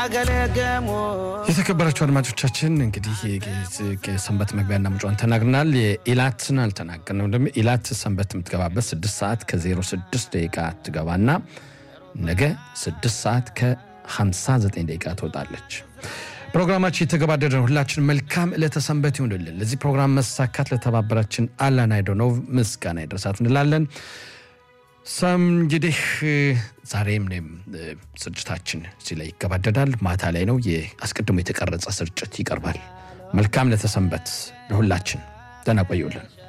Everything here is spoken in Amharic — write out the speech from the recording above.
የተከበራችሁ አድማጮቻችን እንግዲህ ሰንበት መግቢያና መጫን ተናግረናል። የኢላትን አልተናገርንም። ደግሞ ኢላት ሰንበት የምትገባበት ስድስት ሰዓት ከዜሮ ስድስት ደቂቃ ትገባና ነገ ስድስት ሰዓት ከ59 ደቂቃ ትወጣለች። ፕሮግራማችን የተገባደደ ነው። ሁላችን መልካም ዕለተ ሰንበት ይሁንልን። ለዚህ ፕሮግራም መሳካት ለተባበራችን አላን አይዶኖቭ ምስጋና ይድረሳት እንላለን። ሰም እንግዲህ ዛሬም እኔም ስርጭታችን እዚህ ላይ ይገባደዳል። ማታ ላይ ነው አስቀድሞ የተቀረጸ ስርጭት ይቀርባል። መልካም ለተሰንበት ለሁላችን ደህና ቆዩልን።